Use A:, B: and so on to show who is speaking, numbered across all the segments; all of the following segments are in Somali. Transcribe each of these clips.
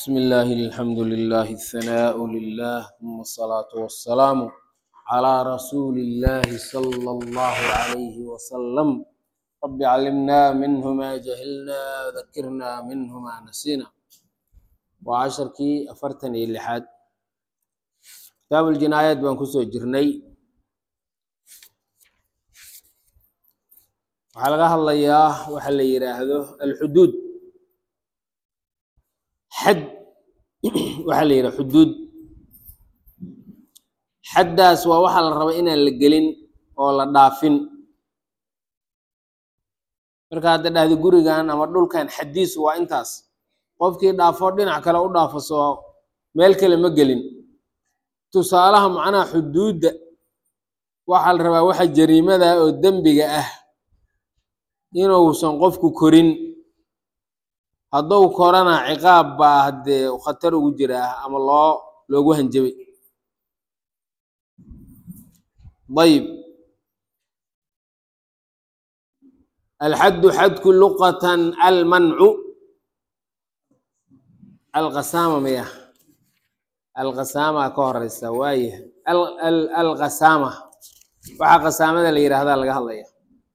A: بسم الله الحمد لله الثناء لله ثم الصلاة والسلام على رسول الله صلى الله عليه وسلم رب علمنا منه ما جهلنا وذكرنا منه ما نسينا وعشركي أفرتني اللحاد كتاب الجنايات بان كسو جرني waxaa laga hadlayaa waxa la yidhaahdo alxuduud xad waxaa la yidhaha xuduud xaddaas waa waxaa la raba inaan la gelin oo la dhaafin marka hadda dhahdi gurigan ama dhulkan xaddiisu waa intaas qofkii dhaafo dhinac kale u dhaafo soo meel kale ma gelin tusaalaha macnaha xuduudda waxaa la rabaa waxa jariimada oo dembiga ah inuusan qofku korin hadduu korana ciqaab baa haddee khatar ugu jiraa ama loo loogu hanjabay ayib alxaddu xadku luqatan almancu alqasaama maya alqasaama ka horeysa waaya alqasaama waxaa qasaamada la yidhaahdaa laga hadlaya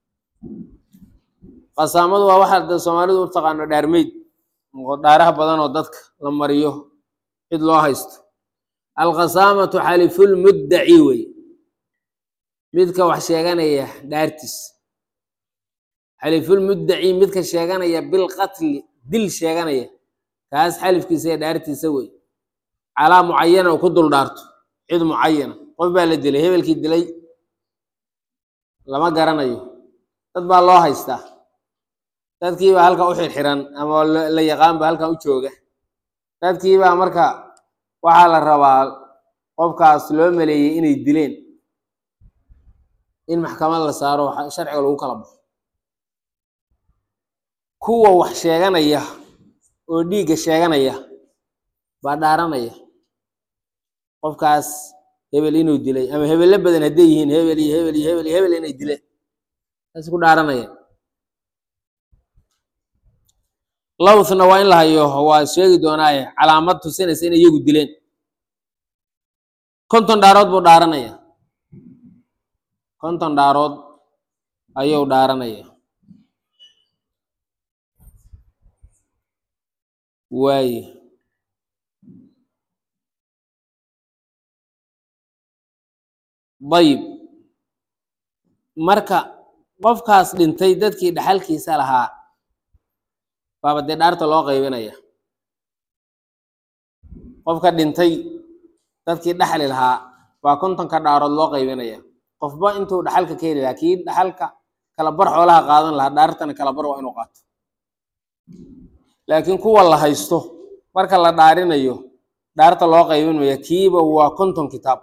A: qasaamadu waa waxaa de soomaalidu u taqaano dhaarmeyd dhaaraha badan oo dadka la mariyo cid loo haysto alqasaamatu xalifulmuddaci wey midka wax sheeganaya dhaartiis xalifulmuddaci midka sheeganaya bilqatli dil sheeganaya kaas xalifkiisa ee dhaartiisa wey calaa mucayana oo ku dul dhaarto cid mucayana qof baa la dilay hebelkii dilay lama garanayo dad baa loo haystaa dadkiibaa halkan u xirxiran ama la yaqaan ba halkan u jooga dadkiibaa marka waxaa la rabaa qofkaas loo maleeyey inay dileen in maxkamad la saaro sharciga lagu kala baxo kuwa wax sheeganaya oo dhiigga sheeganaya baa dhaaranaya qofkaas hebel inuu dilay ama hebello badan hadday yihiin hebel iyo hebel iyo hebel iyo hebel inay dileen taas ku dhaaranaya lowthna waa in la hayo waa sheegi doonaaye calaamad tusinaysa inay iyagu dileen konton dhaarood buu dhaaranaya konton dhaarood ayuu dhaaranaya waaye dayib marka qofkaas dhintay dadkii dhaxalkiisa lahaa baaba dee dhaarta loo qaybinaya qofka dhintay dadkii dhaxli lahaa baa kontonka dhaarood loo qaybinaya qofba intuu dhaxalka ka heli lahaa kii dhaxalka kala bar xoolaha qaadan lahaa dhaartana kala bar waa inuu qaato laakiin kuwa la haysto marka la dhaarinayo dhaarta loo qaybin maya kiiba waa konton kitaab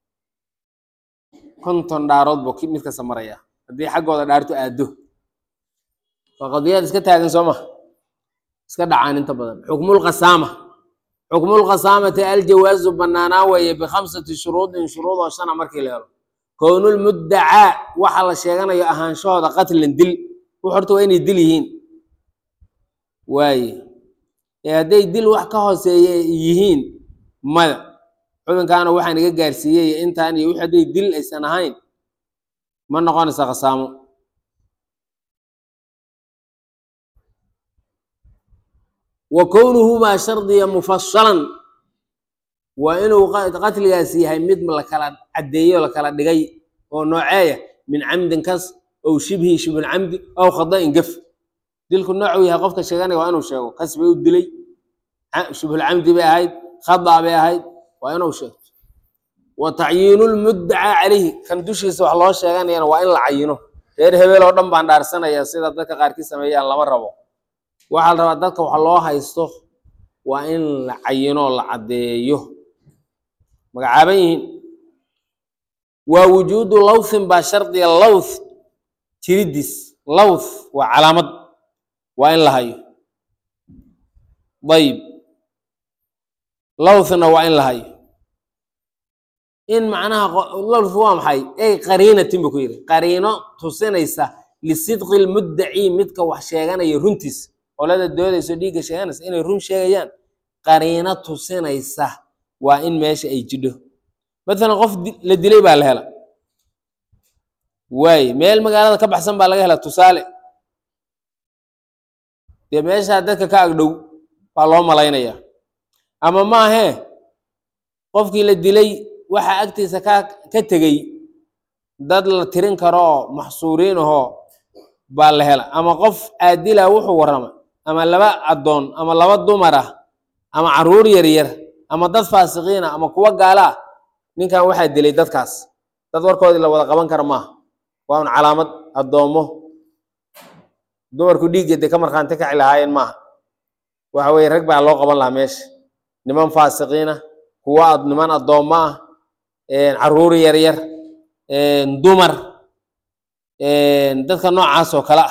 A: konton dhaarood buu mid kasta maraya haddii xaggooda dhaartu aado waa qadiyaad iska taagan soo ma iska dhacaan inta badan xukmulqasaama xukmulqasaamati aljawaazu banaanaa weeye bikhamsati shuruudin shuruud oo shana markii la helo kownulmuddacaa waxa la sheeganayo ahaanshahooda qatlan dil wux horta waa inay dil yihiin waaye ee hadday dil wax ka hooseeye yihiin maya xubinkaana waxaan iga gaarsiiyey intaan iyo wix hadday dil aysan ahayn ma noqonaysa qasaamo wa kownuhumaa shardiya mufasalan waa inuu qatligaasi yahay mid lakala caddeeyo lakala dhigay oo nooceeya min camdin kas ow shibhi shibulcamdi ow khada'in gef dilku noocuu yahay qofka sheeganaya waa inuu sheego kas bay u dilay shibhulcamdi bay ahayd khada bay ahayd waa inuu sheegto wa tacyiinulmuddaca calayhi kan dushiisa wax loo sheeganayana waa in la cayino reer hebel oo dhan baan dhaarsanaya sida dadka qaarkii sameeyaan lama rabo waxaa la rabaa dadka wax loo haysto waa in la cayinoo la caddeeyo magacaaban yihiin waa wujuudu lowthin baa shardiga lowth jiridiis lowth waa calaamad waa in la hayo dayib lowthna waa in la hayo in macnaha lowth waa maxay ey qariinatin buu ku yidhi qariino tusinaysa lisidqi lmuddaci midka wax sheeganaya runtiis qolada doodayso dhiigga sheeganaysa inay run sheegayaan qariino tusinaysa waa in meesha ay jidho mathalan qof di- la dilay baa la hela waaye meel magaalada ka baxsan baa laga hela tusaale dee meeshaa dadka ka agdhow baa loo malaynaya ama maahee qofkii la dilay waxaa agtiisa ka ka tegey dad la tirin karo oo maxsuuriin ahoo baa la hela ama qof aadila wuxuu warrama ama laba addoon ama laba dumar ah ama carruur yaryar ama dad faasiqiin ah ama kuwo gaala ah ninkan waxaa dilay dadkaas dad warkoodii la wada qaban kara maaha waa un calaamad addoommo dumarku dhiigga dee ka markhaanti kaci lahaayeen maaha waxa weye rag baa loo qaban lahaa meesha niman faasiqiin ah kuwo ad niman addoommo ah carruur yaryar dumar dadka noocaas oo kale ah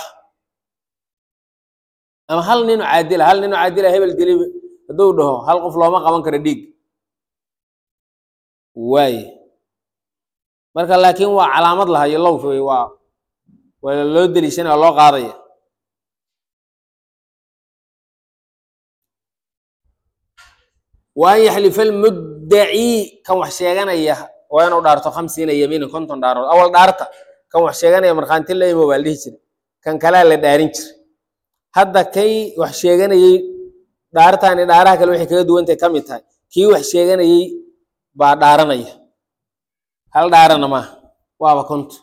A: ama hal ninu caadila hal ninu caadila hebel dili hadduu dhaho hal qof looma qaban karo dhiig waaye marka laakiin waa calaamad lahayo low wey waa waa loo deliishanaya waa loo qaadaya wa an yaxlifa almuddaci kan wax sheeganaya waa inuu dhaarto khamsiina yamiinan konton dhaarood awal dhaarta kan wax sheeganaya markhaanti la imo baa la dhihi jiray kan kalea la dhaarin jiray hadda kay wax sheeganayey dhaartaani dhaaraha kale waxay kaga duwantay ka mid tahay kii wax sheeganayey baa dhaaranaya hal dhaarana maaha waaba konto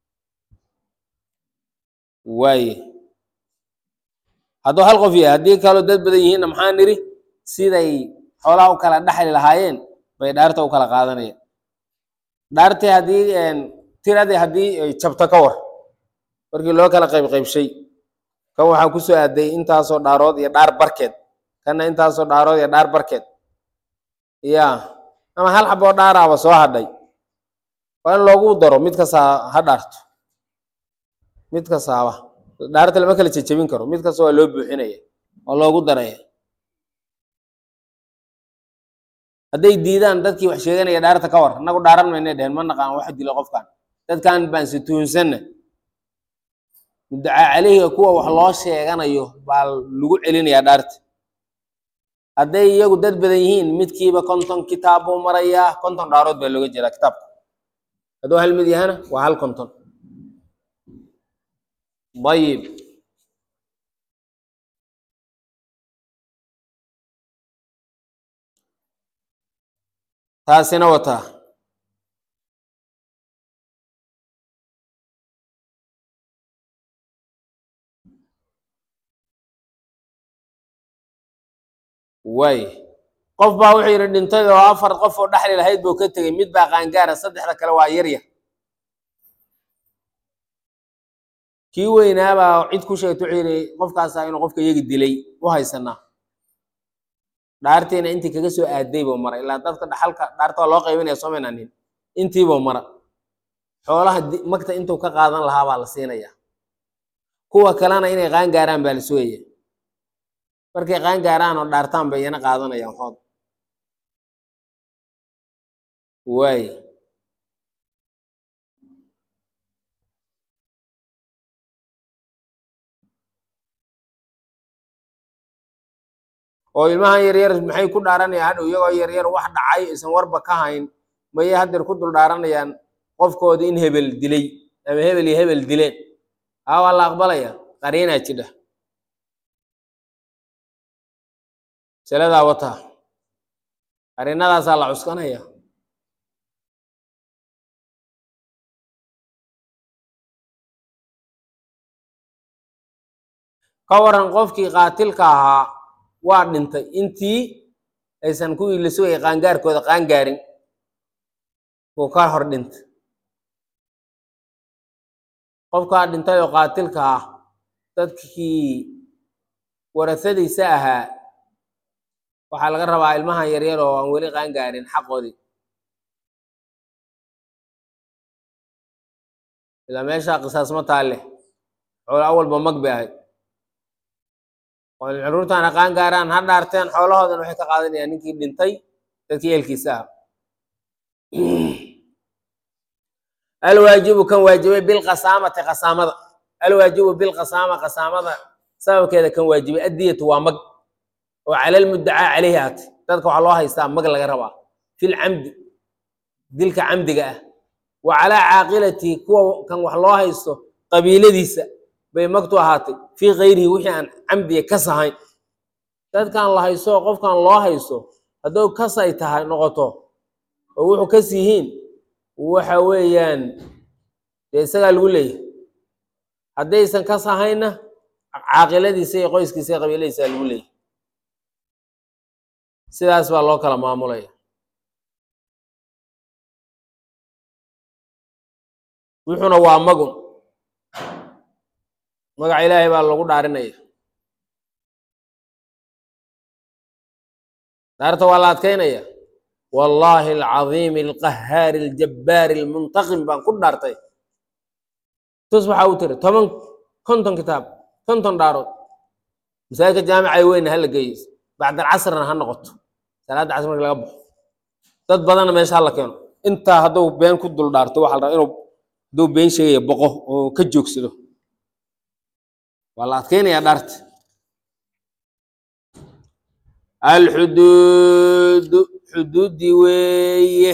A: waaye hadduu hal qof yahay haddii kaloo dad badan yihiinna maxaa nidhi siday xoolaha u kala dhaxli lahaayeen bay dhaarta u kala qaadanayaan dhaartii haddii tiradii haddii ay jabto ka war markii loo kala qayb qaybshay kan waxaa ku soo aaday intaasoo dhaarood iyo dhaar barkeed kanna intaasoo dhaarood iyo dhaar barkeed ya ama hal xaboo dhaaraaba soo hadhay waa in loogu daro mid kastaa ha dhaarto mid kastaaba dhaarta lama kala jejebin karo mid kasta waa loo buuxinaya waa loogu daraya hadday diidaan dadkii wax sheeganaya dhaarta ka war annagu dhaaran maynay dheheen ma naqaan wax dilo qofkan dadkan baan si tuhunsanna muddacaa caleyhiga kuwa wax loo sheeganayo baa lagu celinayaa dhaarta hadday iyagu dad badan yihiin midkiiba konton kitaab buu marayaa konton dhaarood baa looga jeedaa kitaabka hadduu hal mid yahana waa hal konton ayib taasina wataa waay qof baa wuxuu yidhi dhintay oo afar qof oo dhexli lahayd buu ka tegey mid baa qaangaara saddexda kale waa yaryar kii weynaabaa cid ku sheegta wuxuu yidhi qofkaasaa inuu qofka iyagi dilay u haysanaa dhaartiina intii kaga soo aaday buu mara ilaa dadka dhaxalka dhaarta waa loo qaybinaya soo maynanin intiibuu mara xoolaha magta intuu ka qaadan lahaa baa la siinaya kuwa kalena inay qaan gaaraan baa la sugaya markay qaan gaaraan oo dhaartaan bay iyana qaadanayaan xood waay oo ilmahan yaryar maxay ku dhaaranayaan hadhow iyagoo yaryar wax dhacay isan warba ka hayn mayay haddeer ku dul dhaaranayaan qofkoodi in hebel dilay ama hebel iyo hebel dileen haa waa la aqbalaya qariinaa jidha masaladaa wataa qariinadaasaa la cuskanaya ka waran qofkii qaatilka ahaa waa dhintay intii aysan kuwii la sugayay qaangaarkooda qaangaarin buu ka hor dhintay qofkaa dhintay oo qaatilka ah dadkii warasadiisa ahaa waxaa laga rabaa ilmahan yaryar oo aan weli qaangaarin xaqoodii ilaa meeshaa qisaas ma taal leh xoolo awalba mag bay ahayd caruurtaana qaan gaaraan ha dhaarteen xoolahoodan waxay ka qaadanayaan ninkii dhintay dadkii eelkiisa ah alwaajibu kan waajibay bilqasaamati qasaamada alwaajibu bilqasaama qasaamada sababkeeda kan waajibay addiyatu waa mag oo cala lmuddacaa caleyhi aatay dadka waxaa loo haystaa mag laga rabaa fil camdi dilka camdiga ah wa calaa caaqilatihi kuwa kan wax loo haysto qabiiladiisa bay magtu ahaatay fii kayrihi wixii aan camdiga kas ahayn dadkan la haysto oo qofkan loo haysto hadduu kas ay tahay noqoto oo wuxuu kas yihiin waxa weeyaan dee isagaa lagu leeyahay haddaysan kas ahaynna caaqiladiisa iyo qoyskiisa iyo qabiiladiisa lagu leeyahay sidaas baa loo kala maamulaya wuxuuna waa magun magaca ilaahay baa lagu dhaarinaya daarta waa la adkaynaya wallaahi alcadiimi alqahaari aljabbaari almuntaqim baan ku dhaartay tus waxaa u tiri toban konton kitaab konton dhaarood masaajidka jaamicay weyna hala geeyo bacda alcasrna ha noqoto salaadda casr marka laga baxo dad badanna meesha hala keeno intaa hadduu been ku dul dhaarto waxa la rabaa inuu hadduu been sheegaya boqo oo ka joogsado waa la adkeynayaa dhaarta alxuduudu xuduuddii weeye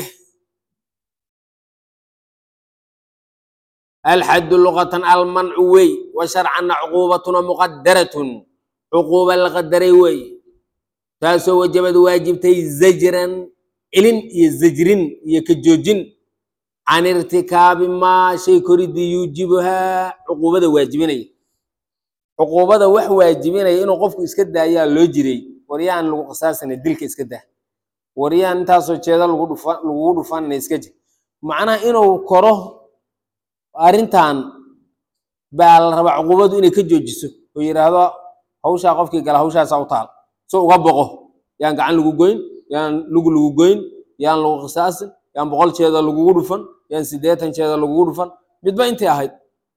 A: alxaddu luqatan almancu wey wa sharcanna cuquubatuna muqadaratun cuquuba la qadaray wey taasoo wajabad waajibtay zajran celin iyo zajrin iyo ka joojin can irtikaabi maa shay koridii yuujibuhaa cuquubada waajibinaya cuquubada wax waajibinaya inuu qofku iska daayaa loo jiray waryaan lagu qisaasana dilka iska daa waryaan intaasoo jeeda lagu dhufa lagugu dhufanana iska jir macnaha inuu koro arrintan baa la rabaa cuquubadu inay ka joojiso oo yidhaahdo hawshaa qofkii gala hawshaasaa u taal so uga boqo yaan gacan lagu goyn yaan lugu lagu goyn yaan lagu qisaasin yaan boqol jeeda lagugu dhufan yaan siddeetan jeeda lagugu dhufan midba intay ahayd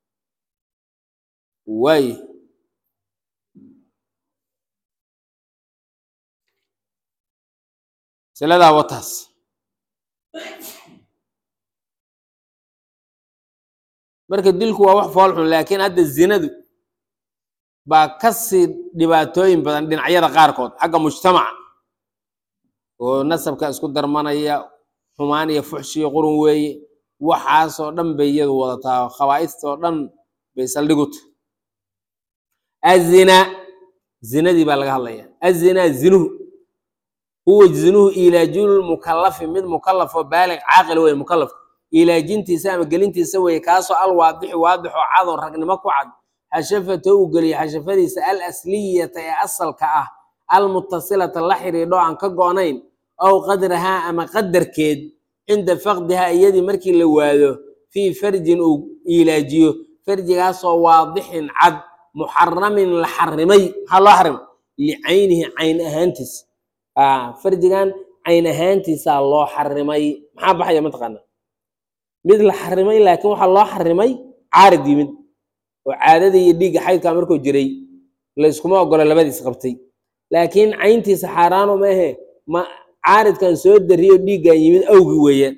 A: waaye siladaa wataas marka dilku waa wax fool xun laakiin hadda zinadu baa kasii dhibaatooyin badan dhinacyada qaarkood xagga mujtamaca oo nasabka isku darmanaya xumaan iyo fuxshi iyo qurun weeye waxaasoo dhan bay iyadu wadataa khabaa'istoo dhan bay saldhiguta azina zinadii baa laga hadlaya azina zinuhu huwa zinuhu ilaajul mukalafi mid mukalafoo baalig caaqil weye mukalaf ilaajintiisa ama gelintiisa weye kaasoo al waadixi waadixoo cadoo ragnimo ku cad xashafato uu geliyo xashafadiisa al asliyata ee asalka ah almutasilata la xidhiidho aan ka go-nayn ow qadrahaa ama qadarkeed cinda faqdihaa iyadii markii la waado fii farjin uu ilaajiyo farjigaasoo waadixin cad muxaramin la xarimay maxaa loo xarimay licaynihi cayn ahaantiisa farjigan cayn ahaantiisaa loo xarimay maxaa baxaya mataqaana mid la xarimay laakiin waxaa loo xarimay caarid yimid oo caadadii iyo dhiigga xaydkaa markuu jiray layskuma ogolo labadiis qabtay laakiin cayntiisa xaaraano maahe ma caaridkan soo dariyo dhiiggan yimid awgi weeyaan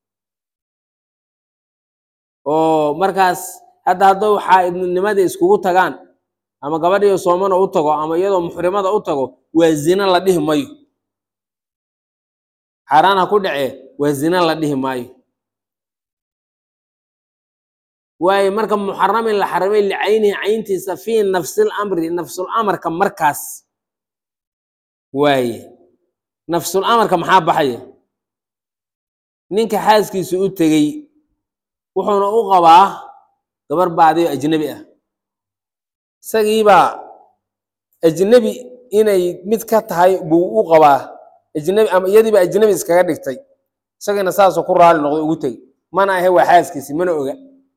A: oo markaas hadda haddou xaaidnimadii iskugu tagaan ama gabadhiyo soomana u tago ama iyadoo muxrimada u tago waa zina la dhihi mayo xaaraan ha ku dhacee waa zina la dhihi maayo waayo marka muxaramin la xarimay licaynihi cayntiisa fii nafsil amri nafsul amarka markaas waaye nafsul amarka maxaa baxaya ninka xaaskiisu u tegey wuxuuna u qabaa gabar baadiyo ajnebi ah isagiibaa ajnebi inay mid ka tahay buu u qabaa ajnebi ama iyadiiba ajnebi iskaga dhigtay isagiina saasuu ku raali noqday ugu tegey mana ahe waa xaaskiisi mana oga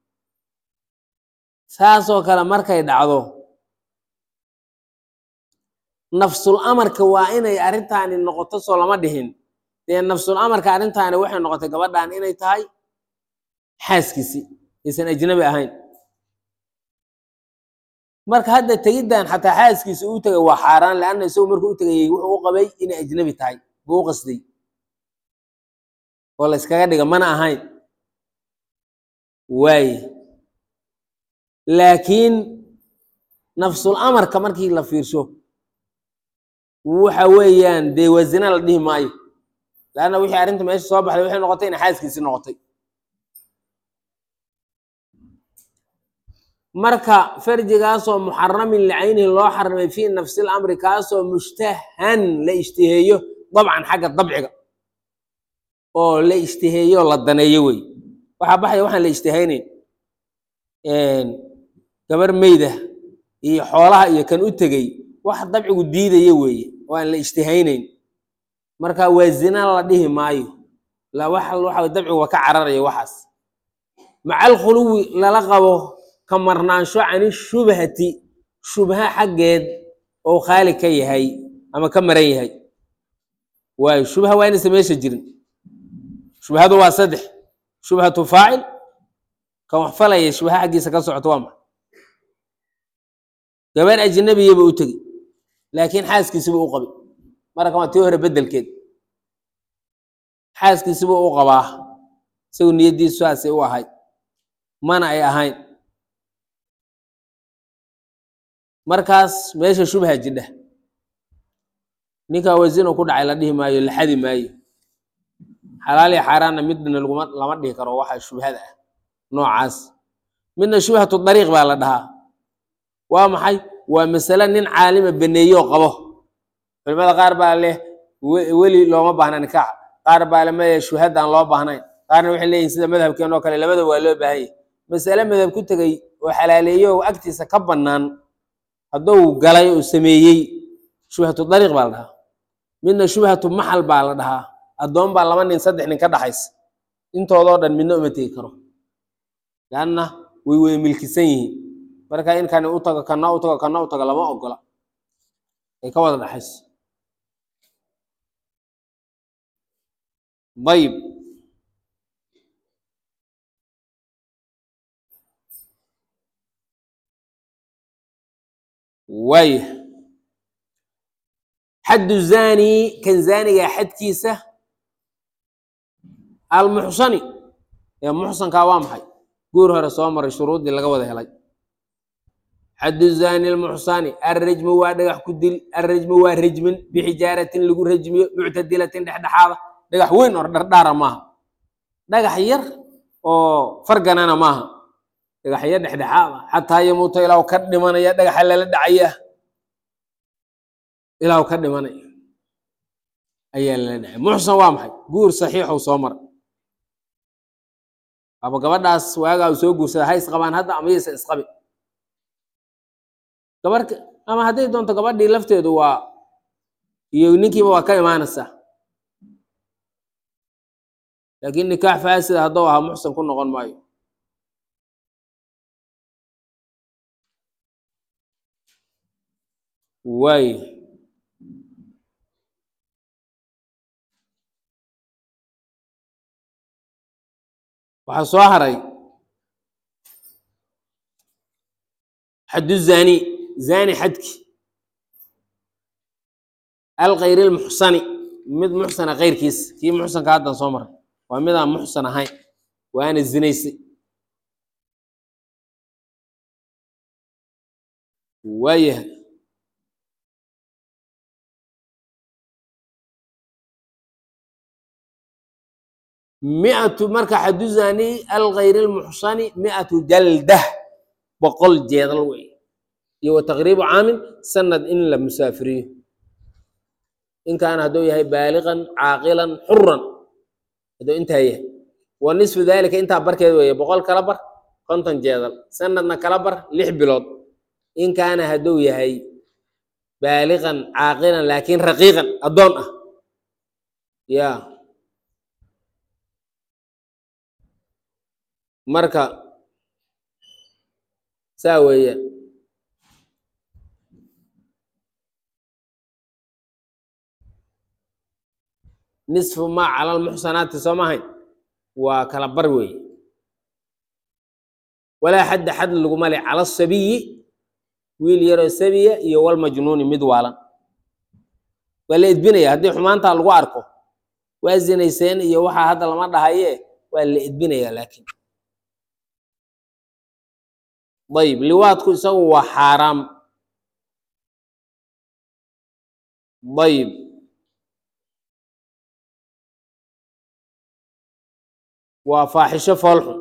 A: saasoo kale markay dhacdo nafsul amarka waa inay arrintaani noqoto soo lama dhihin dee nafsul amarka arrintaani waxay noqotay gabadhan inay tahay xaaskiisi aysan ajnabi ahayn marka hadda tegiddan xataa xaaskiisa uu tegay waa xaaraan leanna isagu markuu u tegayey wuxuu u qabay inay ajnabi tahay buu u qasday oo la yskaga dhiga mana ahayn waaye laakiin nafsul amarka markii la fiirsho waxa weeyaan dee waa zina la dhihi maayo laanna wixii arrinta meesha soo baxday waxay noqotay inay xaaskiisi noqotay marka farjigaasoo muxaramin licaynihi loo xarimay fii nafsi lamri kaasoo mushtahan la ishtiheeyo dabcan xagga dabciga oo la ishtiheeyo la daneeyo wey waxaa baxaya waxaan la ishtihaynayn gabar meyda iyo xoolaha iyo kan u tegey wax dabcigu diidaya weeye oo aan la ishtihaynayn marka waa zina la dhihi maayo la wax waxa dabcigu waa ka cararaya waxaas maca alkhuluwi lala qabo ka marnaansho cani shubhati shubha xaggeed oo khaali ka yahay ama ka maran yahay waayo shubha waa inaysa meesha jirin shubhadu waa saddex shubhatu faacil kan wax falaya shubha xaggiisa ka socoto waa ma gabar ajnabiyaba u tegi laakiin xaaskiisiba u qabay marka waa tii hore bedelkeed xaaskiisiba u qabaa isagu niyaddiisu saasay u ahayd mana ay ahayn markaas meesha shubha jidha ninkaa wasino ku dhacay la dhihi maayo la xadi maayo xalaal iyo xaaraanna midna laguma lama dhihi karo waxa shubhada ah noocaas midna shubhatu dariiq baa la dhahaa waa maxay waa masale nin caalima baneeyoo qabo culimada qaar baa leh weli looma baahna nikaax qaar baa le maya shuhadaan loo baahnayn qaarna waxay leeyihin sida madhabkeen oo kale labada waa loo baahan yahy masale madhab ku tegey oo xalaaleeyo oo agtiisa ka bannaan hadduu galay oo sameeyey shubhatu dariiq baa la dhahaa midna shubhatu maxal baa la dhahaa addoon baa laba nin saddex nin ka dhaxaysa intoodoo dhan midna uma tegi karo leanna way wada milkisan yihiin marka in kani u tago kana u tago kana u tago lama ogola ay ka wada dhaxayso ayib waaya xaddu zani kan zaaniga xadkiisa almuxsani ee muxsankaa waa maxay guur hore soo maray shuruuddii laga wada helay xaddu zani almuxsani alrajmu waa dhagax ku dil alrajmu waa rajmin bixijaaratin lagu rajmiyo muctadilatin dhexdhexaada dhagax weyn oo dhardhaara maaha dhagax yar oo farganana maaha dhagaxyo dhexdhexaada xataa yamuuta ilaahu ka dhimanaya dhagaxa lala dhacaya ilaahu ka dhimanaya ayaa lala dhacay muxsan waa maxay guur saxiixow soo mara aba gabadhaas waagaa uu soo guursada ha isqabaan hadda ama yaysa isqabin gabar ama hadday doonto gabadhii lafteedu waa iyo ninkiiba waa ka imaanaysaa laakiin nikaax faasida hadduu ahaa muxsan ku noqon maayo waayo waxaa soo haray xaddu zani zani xadki alkayri lmuxsani mid muxsana keyrkiis kii muxsanka haddan soo maray waa midaan muxsan ahayn waana zinaysay waayahay miatu marka xaddu zani alkayri lmuxsani miatu jaldah boqol jeedal wey iyo wa taqriibu caamin sanad in la musaafiriyo in kaana hadduu yahay baaliqan caaqilan xuran hadduu intaa yahay wa nisfu dalika intaa barkeed weeye boqol kala bar konton jeedal sanadna kala bar lix bilood in kaana hadduu yahay baaliqan caaqilan laakiin raqiiqan addoon ah ya marka saa weeyaan nisfu maa cala lmuxsanaati soo mahayn waa kala bar weeye walaa xadda xad laguma le cala asabiyi wiil yaroo sabiya iyo walmajnuuni mid waalan waa la edbinaya haddii xumaantaa lagu arko waa zinayseen iyo waxaa hadda lama dhahaye waa la edbinaya laakiin ayib liwaadku isagu waa xaaraam dayib waa faaxisho foolxun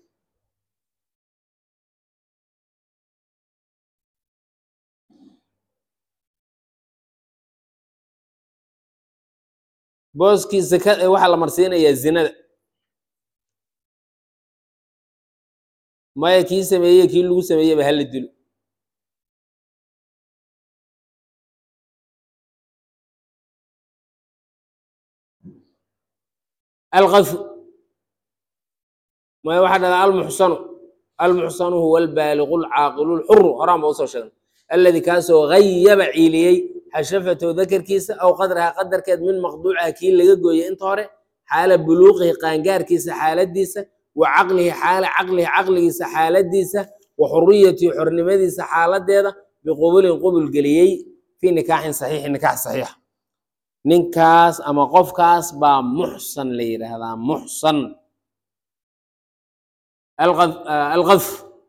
A: booskii zaka ee waxaa la marsiinayaa zinada maya kii sameeye kii lagu sameeyeba hala dilo alqafu maya waxaa dhahdaa almuxsanu almuxsanu huwa albaaliqu lcaaqilu lxuru horaan ba usoo sheegnay aladi kaasoo gayaba ciiliyey xashafatow dakarkiisa aw qadraha qadarkeed min maqduucaha kii laga gooyey inta hore xaala buluuqihi qaangaarkiisa xaaladiisa wa caqlihi xaala caqlihi caqligiisa xaaladiisa wa xuriyatihi xornimadiisa xaaladeeda biqubulin qubul geliyey fii nikaaxin saxiixi nikaax saxiixa ninkaas ama qofkaas baa muxsan la yidhaahdaa muxsan alqadf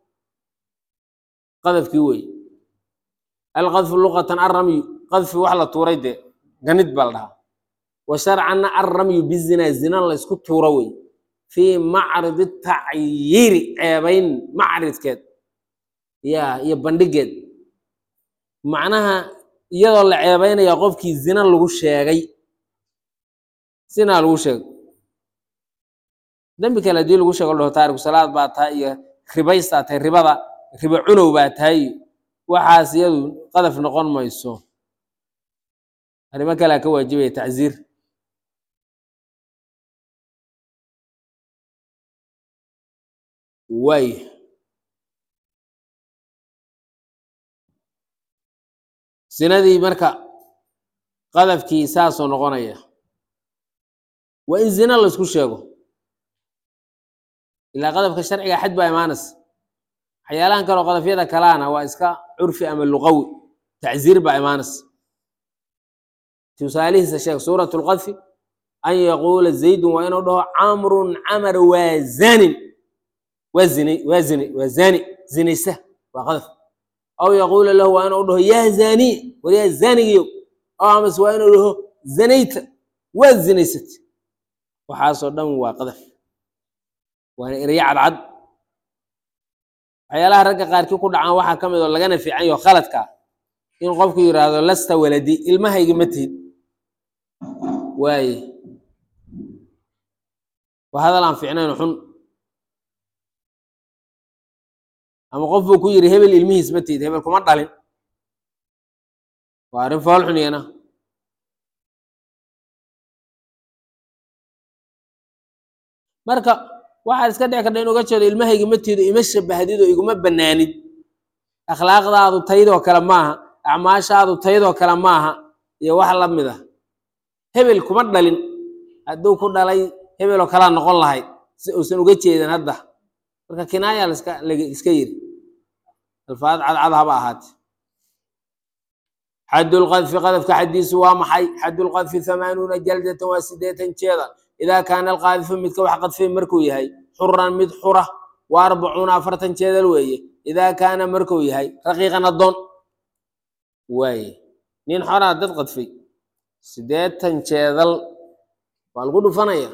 A: qadafkii wey alqadfu luqatan arramyu qadfi wax la tuuray dee ganid baa la dhahaa wa sharcanna arramyu bizinaa zina laysku tuuro wey fii macridi tacyiiri ceebayn macridkeed ya iyo bandhigeed macnaha iyadoo la ceebaynaya qofkii zina lagu sheegay zinaa lagu sheegay dembi kale haddii lagu sheego dhaho taariku salaad baa tahay iyo ribaystaa tahay ribada ribo cunow baa tahay waxaas iyadu qadaf noqon mayso arrimo kalea ka waajibaya tacziir waay sinadii marka qadafkii saasoo noqonaya waa in zina laysku sheego ilaa qadafka sharciga xad baa imaanaysa waxyaalahan kaleo qadafyada kalaana waa iska curfi ama luqawi tacziir baa imaanaysa tusaalihiisa sheeg suurat lqadfi an yaquula zaydun waa inuu dhaho camrun camar waa zanin waa zini waa zini waa zani zinaysa waa qadaf aw yaquula lahu waa inuu dhaho yaa zaniy war yaa zanigiyo aw amase waa inuu dhaho zanayta waa zinaysat waxaasoo dhan waa qadaf waana eryo cadcad waxyaalaha ragga qaarkii ku dhacaan waxaa ka mid oo lagana fiican yaho khaladka in qofku yidhaahdo lasta waladi ilmahayga ma tihid waaye waa hadal aan fiicnayn xun ama qof buu ku yidhi hebel ilmihiis ma tihid hebel kuma dhalin waa arrin fool xun iyana marka waxaad iska dhici karta in uga jeedo ilmahayga ma tiido ima shabahdid oo iguma banaanid akhlaaqdaadu taydoo kale maaha acmaashaadu taydoo kale maaha iyo wax la mid ah hebel kuma dhalin hadduu ku dhalay hebeloo kalaa noqon lahayd si uusan uga jeedin hadda marka kinaaya laska iska yiri alfaad cadcad haba ahaate xaddulqadfi qadafka xaddiisu waa maxay xaddulqadfi hamaanuuna jaldatan waa sideetan jeeda idaa kaana alqaadifu midka wax qadfay markuu yahay xuran mid xura wa arbacuuna afartan jeedal weeye idaa kaana markuu yahay raqiiqan addoon waaye nin xoraa dad qadfay sideetan jeedal waa lagu dhufanaya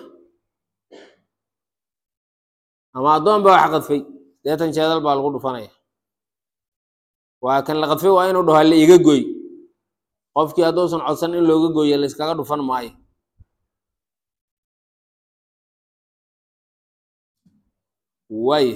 A: ama addoon baa wax qadfay sideetan jeedal baa lagu dhufanaya waa kan la qadfay waa inuu dhaho la iga gooy qofkii hadduusan codsan in looga gooyo la iskaga dhufan maayo waay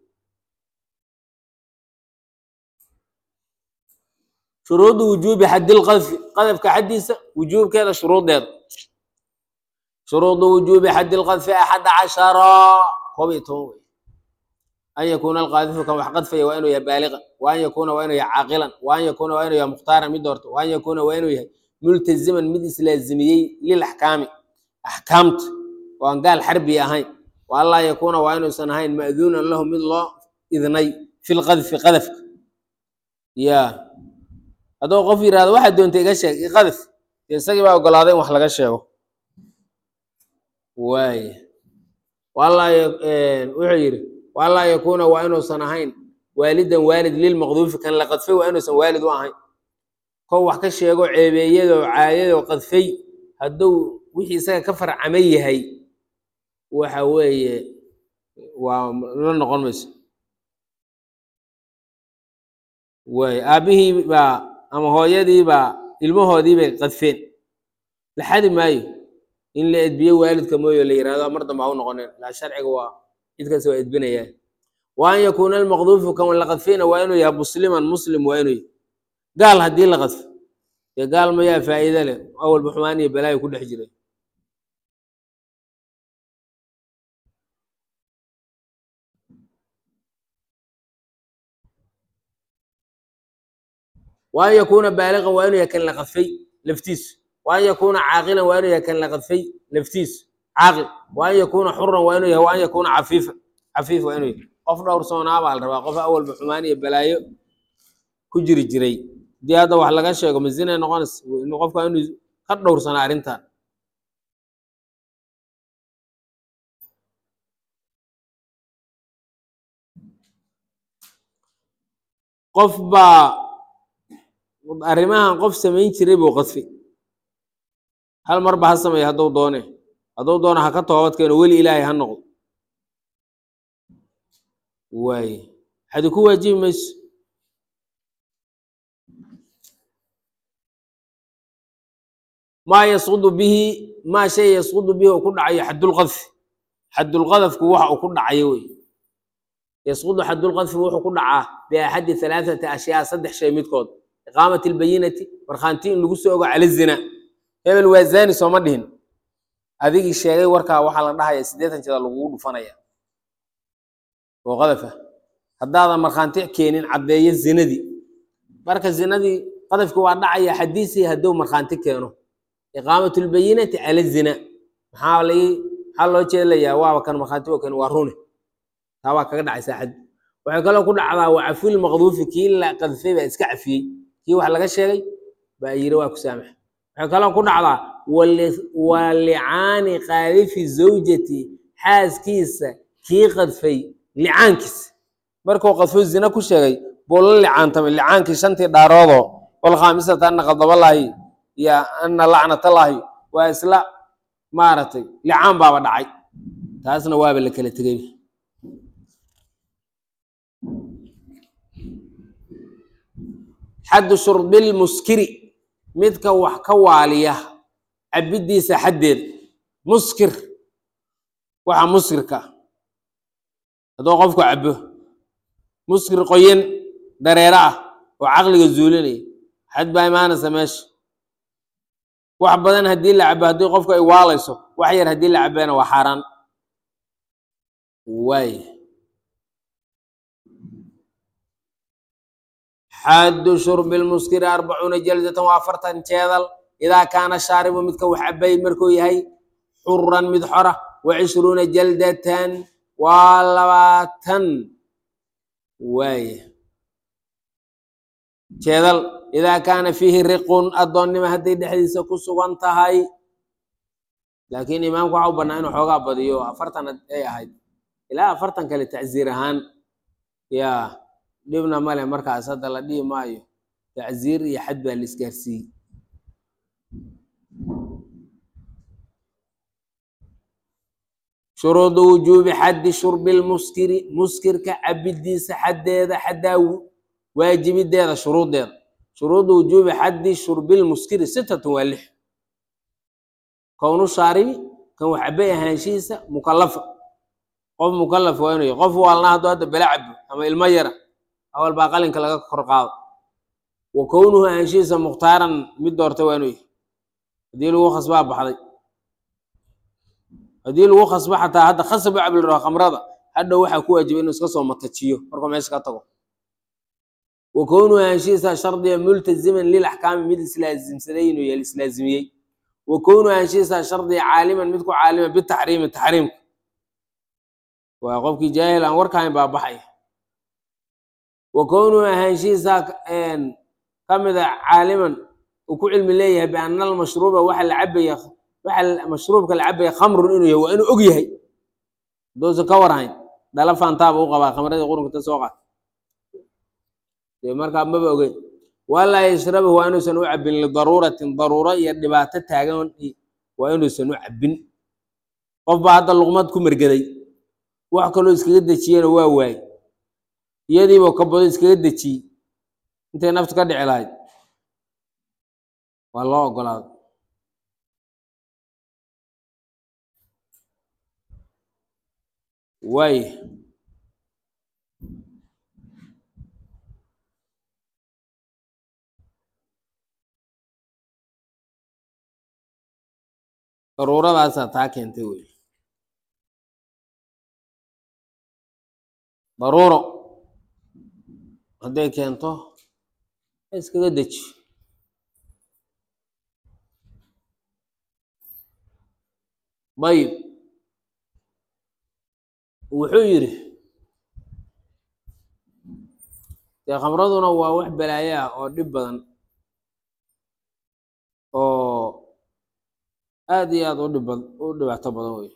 A: shuruudu wujuubi xaddilqadfi qadafka xaddiisa wujuubkeeda shuruuddeeda shuruudu wujuubi xaddilqadfi axadda cashara koob iyo toban wey an yakuuna alqaadifu kan wax qadfaya waa inuu yahay baaliqan wa an yakuuna waa inuu yahay caaqilan wa an yakuuna waa inuu yahay mukhtaaran mid doorto wa an yakuuna waa inuu yahay multaziman mid islaazimiyey lilaxkaami axkaamta oo aan gaal xarbi ahayn wa an laa yakuuna waa inuusan ahayn ma'duunan lahu mid loo idnay fi lqadfi qadafka ya hadduu qof yidhahdo waxaad doonta iga sheeg iqadaf dee isagii baa ogolaaday in wax laga sheego waay walaa wuxuu yidhi walaa yakuuna waa inuusan ahayn waalidan waalid lilmaqduufi kan la qadfay waa inuusan waalid u ahayn kow wax ka sheego ceebeeyadoo caayadoo qadfay hadduu wixii isaga ka farcamay yahay waxa weeye waa la noqon mayso waay aabbihii baa ama hooyadii baa ilmahoodii bay qadfeen la xadi maayo in la edbiyo waalidka mooyo la yihahdo mar dambe ha u noqoneen laa sharciga waa cid kasta waa edbinayaa wa an yakuuna almaqduufu kan la qadfayna waa inuu yahay musliman muslim waa inuu yahay gaal haddii la qadfo dee gaal mayaa faa'iide leh awalba xumaan iyo balaayo ku dhex jiray wa an yakuuna baaliqan waa inuu yahay kan la qadfay laftiisu wa an yakuuna caaqilan waa inuu yahay kan la qadfay laftiisu caaqil wa an yakuuna xuran waa inuu yahay wa an yakuuna cafiifa cafiif waa inuu yahay qof dhowrsoonaa baa la rabaa qof awalba xumaan iyo balaayo ku jiri jiray hadii hadda wax laga sheego mazinay noqonaysa qofka inuu ka dhowrsanaa arrintan qof baa arrimahan qof samayn jiray buu qadfi hal marba ha sameeya hadduu doone hadduu doono ha ka toobad keeno weli ilaahay ha noqdo waaye xadi ku waajibi mayso maa yasqudu bihi maa shay yasqudu bihi uu ku dhacayo xadulqadfi xadulqadafku waxa uu ku dhacayo wey yasqudu xadulqadfi wuxuu ku dhacaa biaxadi halaathati ashyaa saddex shay midkood iqaamat albayinati markhaanti in lagu soo ogo cala zina hebel waa zani sooma dhihin adigii sheegay warkaa waxaa la dhahaya siddeetan jeeda lagugu dhufanaya oo qadafa haddaadan markhaanti keenin caddeeyo zinadii marka zinadii qadafki waa dhacaya xadiisii hadduu markhaanti keeno iqaamat lbayinati cala zina maxaa lagi maxaa loo jeedlayaa waaba kan markhaanti oo keeno waa rune taa waa kaga dhacaysaa xad waxay kaloo ku dhacdaa waa caful maqduufi kii la qadfay baa iska cafiyey kii wax laga sheegay baa yiri waa ku saamax waxay kaloo ku dhacdaa waa licaani qaadifi zawjati xaaskiisa kii qadfay licaankiisa markuu qadfo zina ku sheegay buu la licaantamay licaankii shantii dhaaroodoo walkhaamisata ana qadaballaahi iyo ana lacnatallaahi waa isla maaragtay licaan baaba dhacay taasna waaba la kala tegay xaddu shurbilmuskiri midka wax ka waaliya cabiddiisa xaddeed muskir waxa muskirka hadduu qofku cabo muskir qoyan dareero ah oo caqliga zuulinaya xad baa imaanaysa meesha wax badan haddii la cabo haddii qofku ay waalayso wax yar haddii la cabeena waa xaaraan waay xaddu shurbi lmuskiri arbacuuna jaldatan waa afartan jeedal idaa kaana shaaribu midka wax cabay markuu yahay xuran mid xora wa cishruuna jaldatan waa labaatan waaya jeedal idaa kaana fiihi riqun addoonnimo hadday dhexdiisa ku sugan tahay laakiin imaamku waxa u bannaa inuu xoogaa badiyo afartan ay ahayd ilaa afartan kale tacsiir ahaan yaa dhibna male markaas hadda la dhihi maayo tacsiir iyo xad baa la isgaarsiiyey shuruudu wujuubi xaddi shurbi lmuskiri muskirka cabidiisa xaddeeda xaddaa waajibideeda shuruuddeeda shuruudu wujuubi xaddi shurbi lmuskiri sitatun waa lix kownu shaaribi kan wax cabay ahaanshihiisa mukalafa qof mukalaf waa inuu yahay qof waalna hadduu hadda bala cabo ama ilmo yara awal baa qalinka laga kor qaado wa kownuhu ahaanshihiisa mukhtaaran mid doortay waa inuu yahay haddii lagu khasbaa baxday haddii lagu khasbo xataa hadda khasab u cabilrao khamrada hadhow waxaa ku waajibay inuu iska soo matajiyo markuu meesha ka tago wa kownuhu ahaanshihiisa shardiya multaziman lil axkaami mid islaazimsaday inuu yahay islaazimiyey wa kownuhu ahaanshihiisa shardiya caaliman mid ku caalima bitaxriimi taxriimka waa qofkii jaahil aan warkahayn baa baxaya wa kownuhu ahaanshihiisa ka mida caaliman uu ku cilmi leeyahay biana almashruuba waxa la cabaya waxa mashruubka la cabaya khamrun inuu yahay waa inuu og yahay hadduusan ka warhayn dhala faantaaba u qabaa khamradii qurunka ta soo qaat dee markaa maba ogeyn walaa yashrabahu waa inuusan u cabin lidaruuratin daruuro iyo dhibaato taagan waa inuusan u cabin qof baa hadda luqmad ku mergeday wax kaloo iskaga dejiyena waa waay iyadiibuu ka bado iskaga dejiyey intay naftu ka dhici lahayd waa loo ogolaado waay daruuradaasaa taa keentay wey daruuro hadday keento iskaga deji dayib wuxuu yidhi dee khamraduna waa wax balaayo ah oo dhib badan oo aad iyo aad u dhib bad u dhibaato badan wey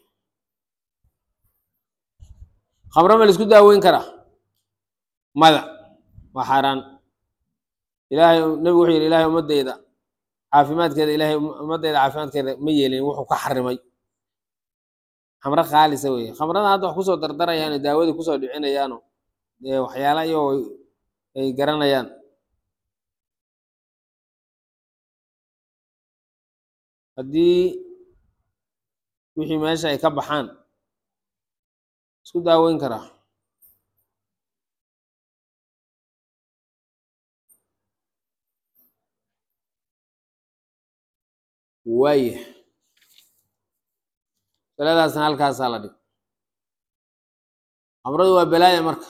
A: khamro ma la isku daaweyn karaa mada waa xaaraan ilaahay nebigu wuxuu yidhi ilahay ummadeyda caafimaadkeeda ilahay ummadeyda caafimaadkeeda ma yeelin wuxuu ka xarimay khamro khaalisa weye khamrada hadda wax kusoo dardarayaano daawadii kusoo dhicinayaano dee waxyaala iyagoo ay garanayaan haddii wixii meesha ay ka baxaan isku daaweyn karaa waaya saladaasna halkaasaa la dhig khamradu waa balaaya marka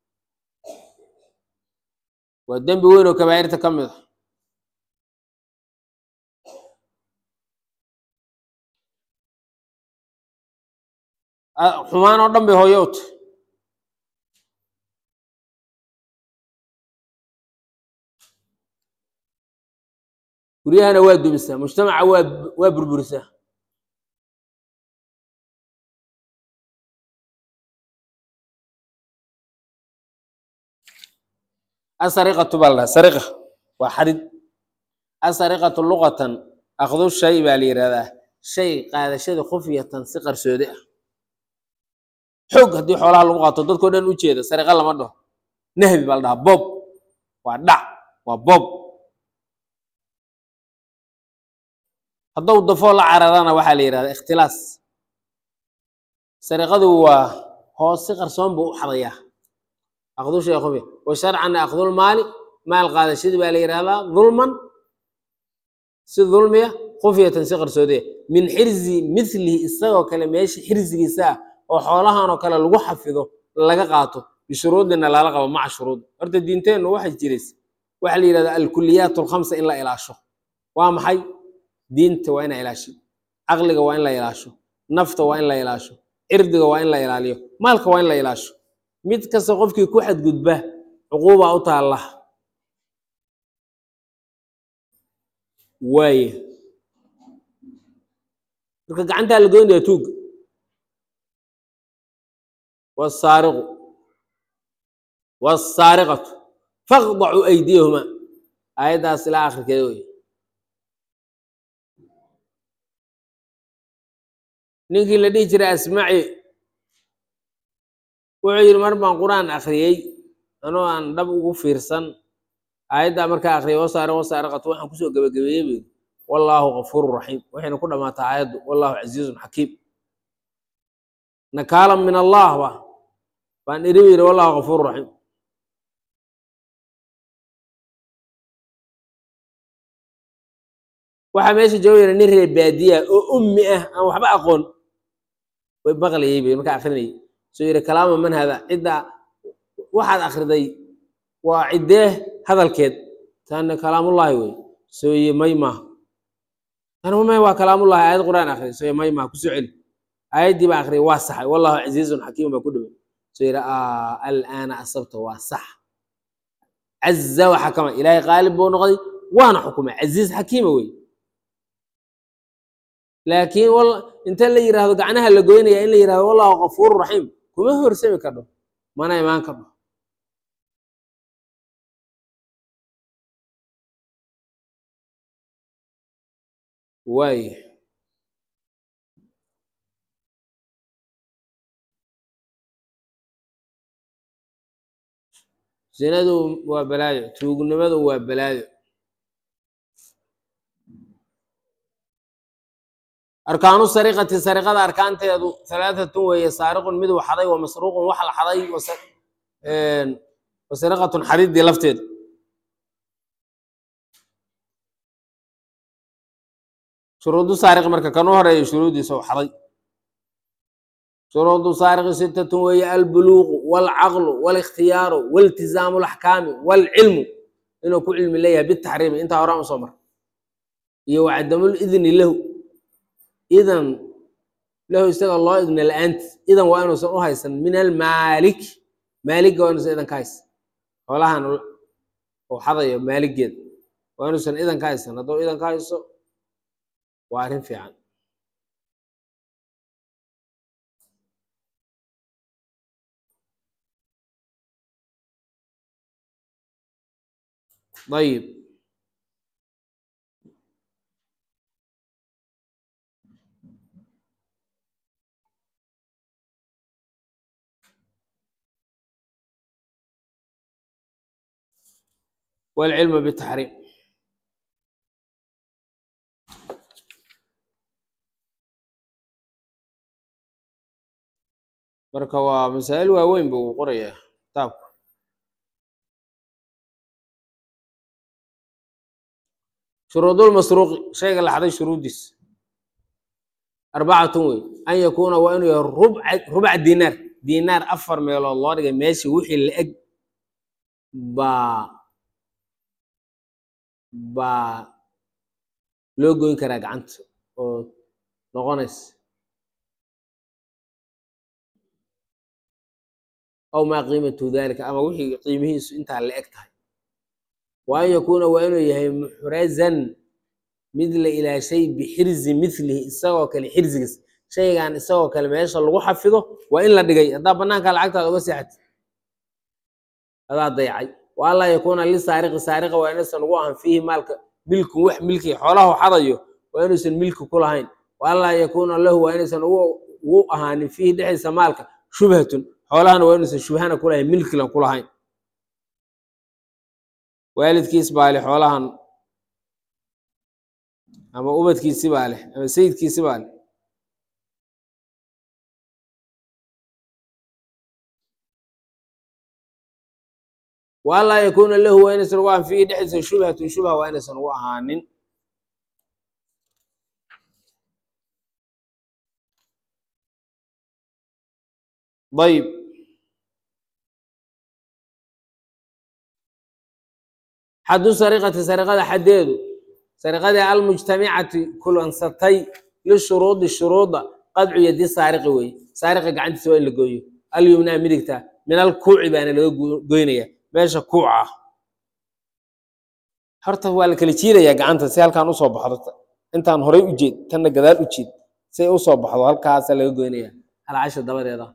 A: waa dembi weyn oo kabaa'irta ka mid a xumaan oo dhan bay hooyo u tahy guryahana waa dumisaa mujtamaca waa waa burburisaa asariqatu baa la dhaha sariqa waa xadid asariqatu luqatan akdu shay baa la yihahdaa shay qaadashada khufyatan si qarsoodi ah xoog haddii xoolaha lagu qaato dadkao dhan u jeeda sariqa lama dhaho nahbi baa la dhahaa bob waa dhac waa bob haddou dafoo la cararana waxaa la yihahdaa ikhtilaas sariqadu waa hoos si qarsoon buu u xadayaa akdu shay khufya wa sharcan akdulmaali maal qaadashadii baa la yihahdaa dulman si dulmiya khufyatan si qarsoodiya min xirzi milihi isagoo kale meesha xirzigiisa ah oo xoolahan oo kale lagu xafido laga qaato bishuruudina lala qabo maca shuruud horta diinteennu waxay jirays waxaa la yihahdaa alkuliyaat alkhamsa in la ilaasho waa maxay diinta waa ina ilaasho caqliga waa in la ilaasho nafta waa in la ilaasho cirdiga waa in la ilaaliyo maalka waa in la ilaasho mid kasta qofkii ku xadgudba cuquuba u taalla waaye marka gacantaa la goynaya tuugga wasaariqu wasaariqatu faqdacuu aydiyahuma aayaddaas ilaa akhirkeeda wey ninkii la dhihi jiray asmaci wuxuu yidhi mar baan qur-aan akhriyey anoo aan dhab ugu fiirsan aayaddaa markaa akhriyay wasaariq wasaariqatu waxaan kusoo gebagabeeyey bu yidhi wallaahu gafuuru raxiim waxayna ku dhammaataa aayaddu wallaahu casiizun xakiim nakaalan min allah ba baan iri bu yidhi wallahu gafuuru raxiim waxaa meesha jooga yara nin reer baadiya oo ummi ah aan waxba aqoon way maqlayay bay markaa akrinayay soo yidhi kalaama man hada cidda waxaad akhriday waa ciddee hadalkeed taana kalaamullaahi wey soo yi may maaha tana may waa kalaamullahi aayad qur'aan akhriday soo yi may maaha kusoo celi aayaddii baa akhriyay waa saxay wallahu casiizun xakiim baa ku dhaway soo yidhi alaana asabta waa sax caza wa xakama ilaahay qaalib buu noqday waana xukumay casiiz xakiima wey laakiin inta la yidhaahdo gacnaha la goynaya in la yidhahdo wallahu gafuuru raxiim kuma horsami kadho mana imaan kadho waaya zinadu waa balaayo tuugnimadu waa balaayo arkaanu sariqati sariqada arkaanteedu halaatatun weeye saariqun mid waxaday wa masruuqun wax la xaday wa sariqatun xadiddii lafteeda shuruudu saariq marka kan u horeeya shuruuddiisa waxaday shuruudu saariqi sittatun weeye albuluuqu waalcaqlu waaliktiyaaru waaltizaamu alaxkaami waalcilmu inuu ku cilmi leeyahay bitaxriimi intaa horaan usoo mara iyo wacadamul idni lahu idan lahu isaga loo idna la-aanti idan waa inuusan u haysan min almaalik maaligga waa inuusan idan ka haysan xoolahan uu xadayo maaligeeda waa inuusan idan ka haysan hadduu idan ka hayso waa arrin fiican ayib والعلم بالتحريم marka waa masaa'il waaweyn buu qorayaa kitaabku shuruudulmasruuqi shayga la xaday shuruuddiis arbacatun wey an yakuuna waa inuu yahay rubca rubca diinaar diinaar afar meelood loo dhigay meeshii wixii la eg baa baa loo goyn karaa gacanta oo noqonaysa aw maa qiimatu dalika ama wixii qiimihiisu intaa la eg tahay wa an yakuuna waa inuu yahay muxrazan mid la ilaashay bixirzi milihi isagoo kale xirzigiis shaygan isagoo kale meesha lagu xafido waa in la dhigay haddaa banaanka lacagtaada uga seexatid adaa dayacay wa anlaa yakuuna lisaariqi saariqa waa inaysan ugu ahan fiihi maalka milkun wax milki xoolaha xadayo waa inuusan milki ku lahayn wa anlaa yakuuna lahu waa inaysan ugu ahaanin fiihi dhexdiisa maalka shubhatun xoolahana waa inuusan shubhana ku lahayn milkilan ku lahayn waalidkiis baa leh xoolahan ama ubadkiisi baa leh ama sayidkiisi baa leh wa anlaa yakuuna lahu waa inaysan ugu ahaan fiihi dhexdiisa shubhatun shubha waa inaysan ugu ahaanin ayb xaddu sariqati sariqada xaddeedu sariqadii almujtamicati kulansatay lishuruudi shuruuda qadcu yadi saariqi weye saariqa gacantiisa waa in la gooyo alyumnaa midigta min alkuuci baana laga goynaya meesha kuuca ah horta waa la kala jiidayaa gacanta si halkaan usoo baxdo intaan horay u jeed tanna gadaal u jeed si ay usoo baxdo halkaasa laga goynaya halcasha dabadeeda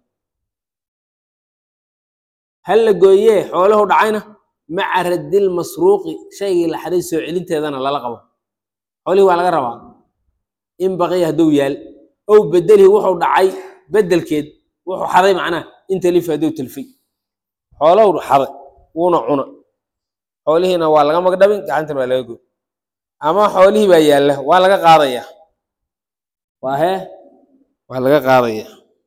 A: hal la gooyee xoolahu dhacayna maca raddil masruuqi shaygii la xaday soo celinteedana lala qabo xoolihii waa laga rabaa in baqiya hadduu yaal ow bedelihi wuxuu dhacay bedelkeed wuxuu xaday macnaha in talifi hadduu talfay xoolow xaday wuuna cuna xoolihiina waa laga magdhabin gacantana waa laga goy ama xoolihii baa yaalla waa laga qaadaya waa hee waa laga qaadaya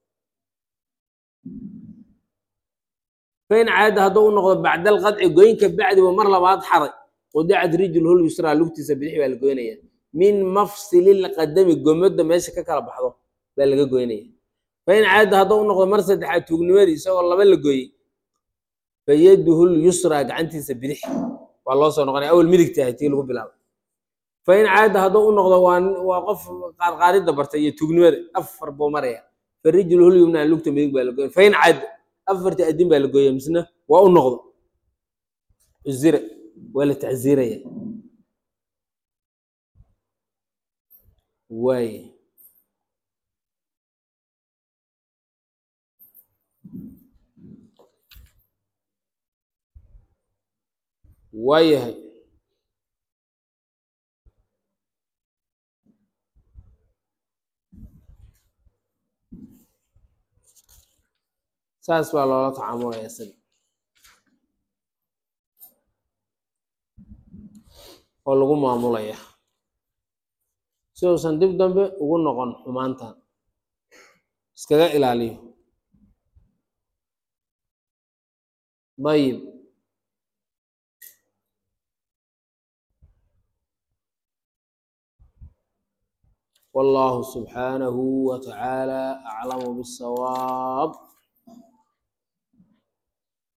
A: fain caada hadduu u noqdo bacda alqadci goynka bacdiba mar labaad xaday qudicat rijluhu lyusraa lugtiisa bidix baa la goynaya min mafsili lqadami gomadda meesha ka kala baxdo baa laga goynaya fain caada hadduu u noqdo mar saddexaad tuugnimadii isagoo laba la gooyey fayaduhu lyusraa gacantiisa bidix waa loo soo noqonaya awal midigta ahay tii lagu bilaabo fain caada hadduu u noqdo waa waa qof qaadqaadidda bartay iyo tuugnimada afar buu maraya farijluhu lyumnaa lugta midig baa la goynaya fain caada afarta adin baa la gooya misna waa u noqdo cuzira waa la tacziiraya waay waayahay saas baa loola tacaamulaya isaga oo lagu maamulaya si uusan dib dambe ugu noqon xumaantan iskaga ilaaliyo dayib والله سبحانه وتعالى أعلم بالصواب